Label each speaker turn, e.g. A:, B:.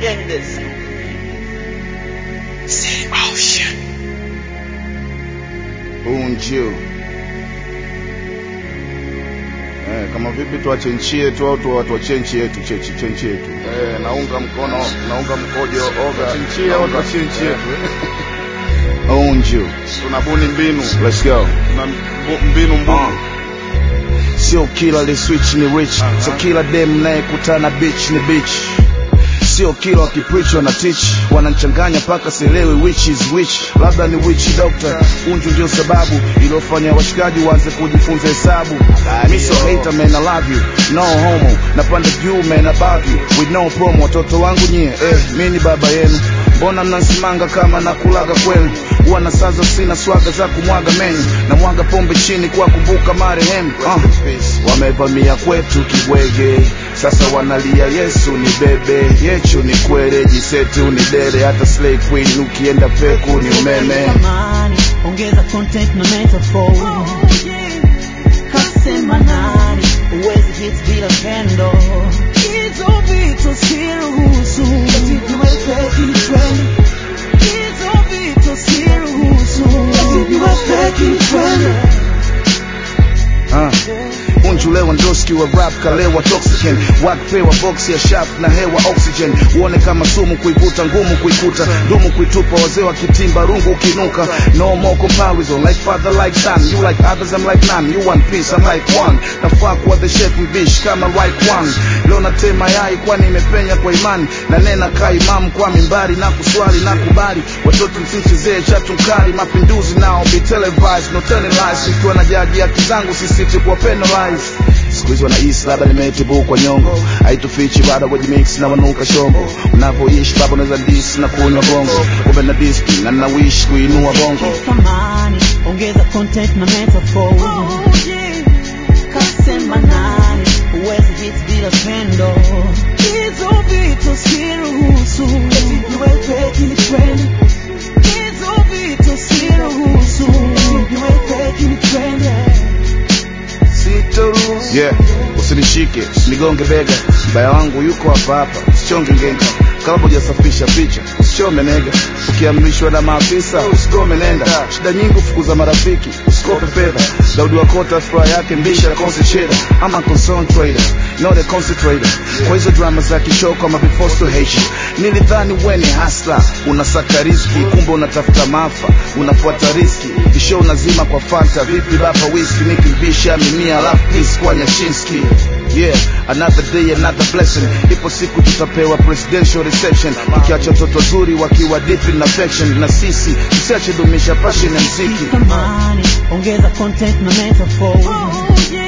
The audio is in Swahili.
A: Gang this.
B: Unju. Eh, kama vipi tuache nchi yetu au tu- tuachie nchi yetu chechi chenchi yetu. Eh, naunga mkono naunga mkojo oga nchi au tuachie nchi yetu. Unju. Tunabuni mbinu. Let's go. Tuna mbu- mbinu mbunu. Sio kila li switch ni rich, so kila dem nayekutana bitch ni bitch. Sio kila wakipreach wana teach, wanachanganya paka sielewi which is which. Labda ni witch doctor, unju ndio sababu iliyofanya washikaji waanze kujifunza hesabu. Mi so hater man, I love you, no homo, napanda juu man above you, with no promo. Watoto wangu nyie, eh, mi ni baba yenu, mbona mnasimanga kama nakulaga kwenu? Huwa na saza sina swaga za kumwaga menyu, na mwaga pombe chini kwa kumbuka marehemu. Uh, wamevamia kwetu kibwege sasa wanalia Yesu ni bebe yechu ni kwere jisetu ni dere hata slay queen ukienda peku ni umeme
C: Samani, ongeza content na metaphor. Kasema nani, uwezi hit bila pendo. Hizo vitu siruhusu. Viwe fake ni trend. Hizo vitu siruhusu. Viwe fake ni trend.
B: uh. Unju Lewandowski wa rap kalewa toxican wakpewa box ya sharp na hewa oxygen uone kama sumu kuivuta ngumu kuikuta dumu kuitupa wazee wa kitimba rungu ukinuka no more comparison like father like son you like others I'm like none you one piece I'm like one nafaa kuwa the chef mbish kama right one leo natema yai kwani imepenya kwa imani na nena ka imam kwa mimbari na kuswali na kubali watoto msichezee chatu mkali mapinduzi nao be televised no telling lies ikiwa na jaji haki zangu sisiti kuwa penalize siku hizi wanahisi labda nimetibu kwa nyongo haitufichi bado wajimix na wanuka shongo unavyoishi baba unaweza dis na kunywa bongo kumbe na diski na nawish kuinua bongo
C: Samani, ongeza content na metaphor. Kasema nani, uwezi hit bila pendo. Hizo vitu siruhusu. Viwe fake ni trend. Hizo vitu siruhusu. Viwe fake ni trend.
B: sitoruhusu yeah usinishike nigonge bega mbaya wangu yuko hapa hapa usichonge ngenga kabla hujasafisha picha usichome nega ukiamrishwa na maafisa usikome nenda shida nyingi ufukuza marafiki usikope fedha daudi wakota furaha yake mbisha konse cheda ama concentrator not a concentrator kwa hizo drama za kichoko ama before to hate you nilidhani weni hasla unasaka riski kumbe unatafuta maafa unafuata riski isho unazima kwa fanta vipi baba whisky nikimbisha mimia alafu peace kwa nyashinski yeah another day another blessing ipo siku tutapewa presidential reception tukiacha watoto wazuri wakiwa deep in affection na sisi tusiache dumisha passion ya mziki
C: Samani, ongeza content na metaphor.